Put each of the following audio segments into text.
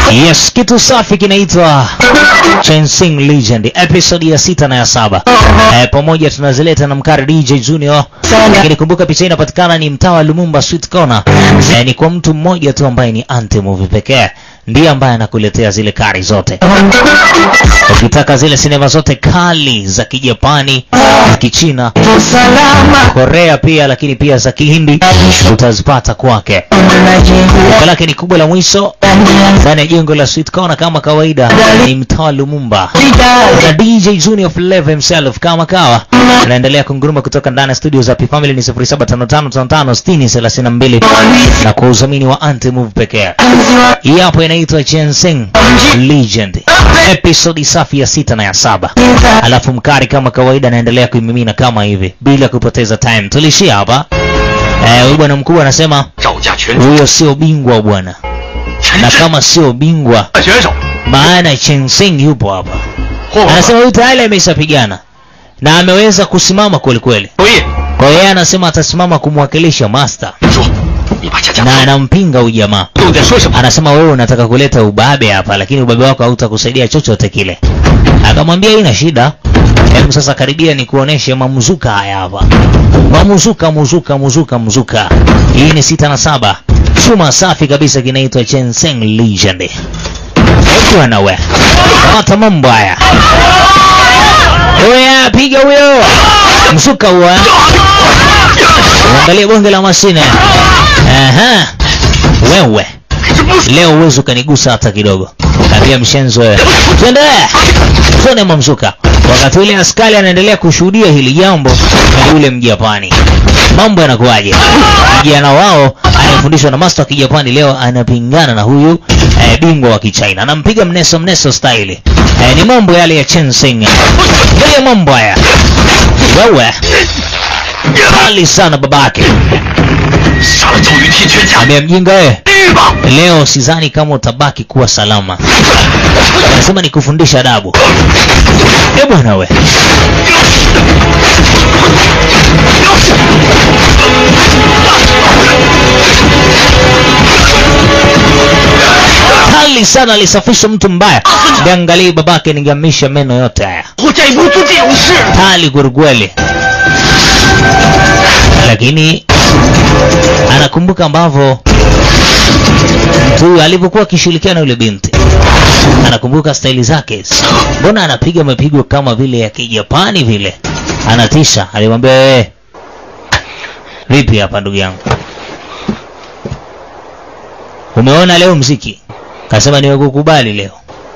Yes, kitu safi kinaitwa Chensing Legend episode ya sita na ya saba. Eh, pamoja tunazileta na mkari DJ Junior. Lakini kumbuka picha hii inapatikana ni mtaa wa Lumumba Sweet Corner. Eh, ni kwa mtu mmoja tu ambaye ni anti movie pekee ndiye ambaye anakuletea zile kari zote. Ukitaka zile sinema zote kali za Kijapani, za Kichina, Korea pia, lakini pia za Kihindi utazipata kwake. Duka lake ni kubwa la mwisho ndani ya jengo la Sweet Corner kama kawaida, ni mtaa Lumumba, na DJ Junior Flavor himself kama kawa anaendelea kunguruma kutoka ndani ya studio za P Family ni 0755556032 na kwa udhamini wa Anti Move pekee. Hii hapo inaitwa Chensing Legend episode safi ya sita na ya saba. Alafu mkari kama kawaida anaendelea kuimimina kama hivi bila kupoteza time. Tulishia hapa eh, huyu bwana mkubwa anasema 赵家拳 huyo sio bingwa bwana, na kama sio bingwa 选手， maana Chensing yupo hapa. 霍霍 Anasema huyu tayari ameshapigana na ameweza kusimama kweli kweli. 周毅， Kwa hiyo yeye anasema atasimama kumwakilisha master 说你把佳佳 na anampinga huyu jamaa. 都在说什么？ Anasema wewe unataka kuleta ubabe hapa, lakini ubabe wako hautakusaidia chochote kile. Akamwambia haina shida, hebu sasa karibia ni kuoneshe mamuzuka haya hapa. Mamuzuka, muzuka, muzuka, muzuka. Hii ni sita na saba, chuma safi kabisa kinaitwa Chenseng Legend. Hebu bwana we, kamata mambo haya. Oya, piga huyo mzuka huo. eh. Uangalie bonge la mashine. Aha. Wewe 这不是 leo uwezi ukanigusa hata kidogo. Kaambia mshenzo wewe. Twende. Twende mamzuka. Wakati ule askari anaendelea kushuhudia hili jambo na yule Mjapani. Mambo yanakuwaje? Kijana wao anayefundishwa na master wa Kijapani leo anapingana na huyu eh, bingwa wa Kichina. Anampiga mneso mneso style. Eh, ni mambo yale ya Chensing. Ndio mambo haya. Wewe. Kali sana babake. 杀了赵云天全家， Ambia mjinga wewe. 去吧！ Leo sidhani kama utabaki kuwa salama. Anasema ni kufundisha adabu. Eh bwana we. Kali sana alisafisha mtu mbaya. Niangalie babake ningamisha meno yote haya. 我再不做这种事， Kali kwelikweli. Lakini anakumbuka ambavyo mtu huyu alivyokuwa akishirikiana na yule binti. Anakumbuka staili zake. Mbona anapiga mapigo kama vile ya Kijapani vile? Anatisha. Alimwambia wewe, vipi hapa ndugu yangu? Umeona leo mziki? Kasema nimekukubali leo.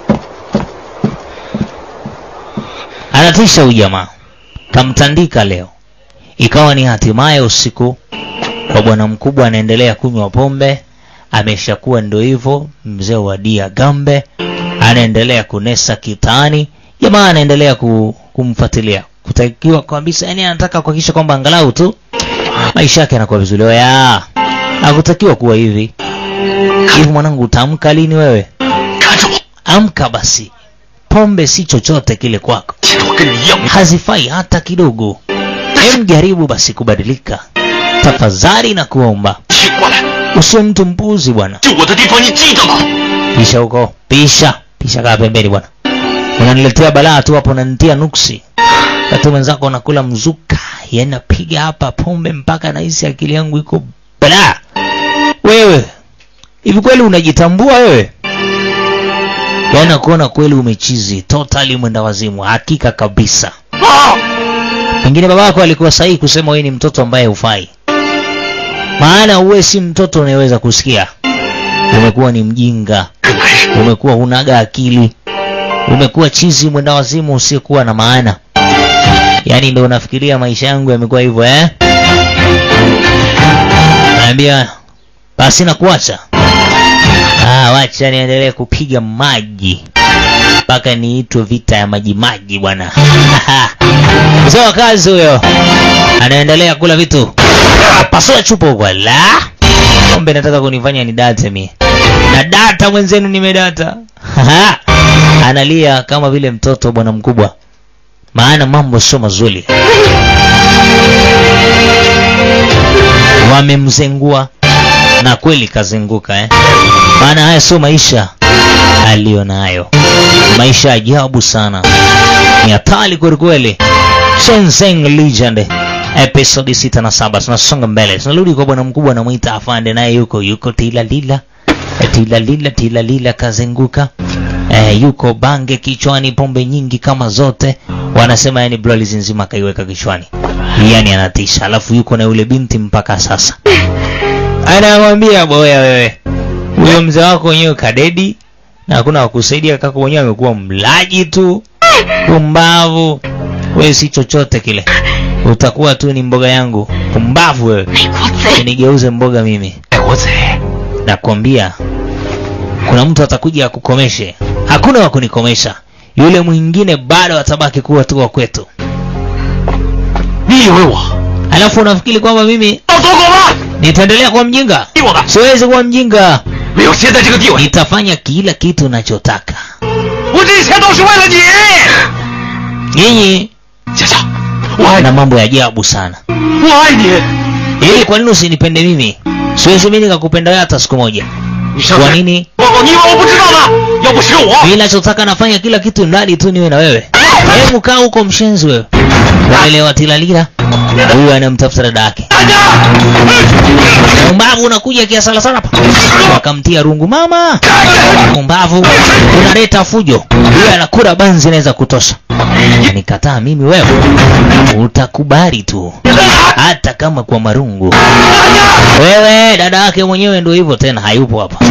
Anatisha huyu jamaa. Kamtandika leo. Ikawa ni hatimaye usiku kwa bwana mkubwa anaendelea kunywa pombe, ameshakuwa ndo hivyo mzee wa dia gambe, anaendelea kunesa kitani, jamaa anaendelea ku, kumfuatilia kutakiwa kabisa, yani anataka kuhakikisha kwamba angalau tu maisha yake yanakuwa vizuri. Oya, hakutakiwa kuwa hivi hivi. Mwanangu, utaamka lini wewe? 看着我， Amka basi, pombe si chochote kile kwako 其实我跟你一样， hazifai hata kidogo. Hem, jaribu basi kubadilika tafadhali na kuomba. 请过来， Usiwe mtu mpuzi bwana. 就我的地方你记得吗？ Pisha huko, pisha pisha, kaa pembeni bwana. Unaniletea balaa tu hapo, unanitia nuksi. Wakati mwenzako unakula mzuka, yani napiga hapa pombe mpaka nahisi akili yangu iko balaa. Wewe hivi kweli unajitambua wewe? Yaani nakuona kweli umechizi totally, mwenda wazimu, hakika kabisa. 啊！ Pengine babako alikuwa sahihi kusema wewe ni mtoto ambaye hufai, maana uwe si mtoto unayeweza kusikia. Umekuwa ni mjinga, 跟男人 umekuwa hunaga akili, umekuwa chizi mwenda wazimu usiyekuwa na maana. Yaani ndio unafikiria maisha yangu yamekuwa hivyo eh? Naambia basi nakuacha. Ah, wacha niendelee kupiga maji mpaka niitwe vita ya maji maji bwana. Mzee wa kazi huyo anaendelea kula vitu, pasua chupa huko. La, kombe nataka kunifanya ni date mi na data mwenzenu, nimedata. Analia kama vile mtoto bwana mkubwa, maana mambo sio mazuri. Wamemzengua na kweli kazenguka eh? Maana haya sio maisha. aliyonayo. Maisha ajabu sana, ni hatari kwelikweli. Shenzhen Legend episodi sita na saba. Tunasonga mbele, tunarudi kwa bwana mkubwa anamwita afande, naye yuko yuko tilalila tilalila tilalila, kazenguka eh, yuko bange kichwani, pombe nyingi kama zote, wanasema yani Brolis nzima akaiweka kichwani, yani anatisha. Alafu yuko na yule binti mpaka sasa, anamwambia boya, wewe huyo mzee wako wenyewe kadedi na hakuna wakusaidia, kaka mwenyewe amekuwa mlaji tu, pumbavu. Wewe si chochote kile, utakuwa tu ni mboga yangu. Pumbavu wewe, 美国贼， nigeuze mboga mimi. 美国贼， Nakwambia kuna mtu atakuja akukomeshe. Hakuna wa kunikomesha, yule mwingine bado atabaki kuwa tu wa kwetu. 你以为我 Alafu unafikiri kwamba mimi 要走狗吗？ nitaendelea kuwa mjinga? 逼我的， Siwezi kuwa mjinga, 没有现在这个地位， nitafanya kila kitu unachotaka. 我这一切都是为了你。 Nyinyi 夏夏，我爱 na 你， mambo ya ajabu sana. 我爱你。 Ili kwa nini usinipende mimi? Siwezi mimi nikakupenda wewe hata siku moja. 你上 Kwa 次 nini? 报告，你以为我不知道吗？要不是我， Mimi ninachotaka nafanya kila kitu ndani tu niwe na wewe. Hebu kaa huko mshenzi wewe. Unaelewa tilalila? Huyu anamtafuta dada yake. 大家， Mbavu unakuja kiasala sana hapa. Wakamtia rungu mama. Mbavu unaleta fujo. Huyu anakula banzi inaweza kutosha. Nikataa mimi wewe. Utakubali tu. Hata kama kwa marungu. Wewe dada yake mwenyewe ndio hivyo tena hayupo hapa.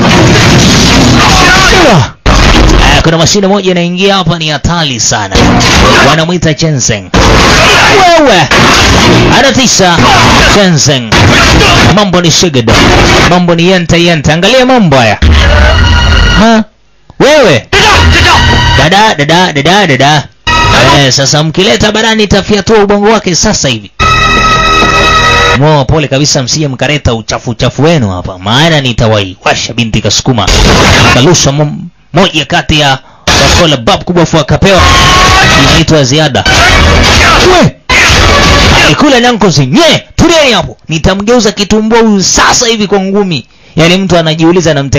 Eh, kuna mashine moja inaingia hapa ni hatari sana. Wanamwita Jensen. Wewe anatisha Jensen. Mambo ni shigida. Mambo ni yenta yenta. Angalia mambo haya. Ha? Wewe 站长，站长， dada dada dada dada. Eh, sasa mkileta barani itafiatua ubongo wake sasa hivi. Mwa pole kabisa, msije mkareta uchafu uchafu wenu hapa, maana nitawaiwasha binti kasukuma kalusha mo, moja kati ya wakola bab kubwa fu akapewa inaitwa ziada. We alikula nankozi nye, tulieni hapo, nitamgeuza kitumbua huyu sasa hivi kwa ngumi. Yaani mtu anajiuliza namte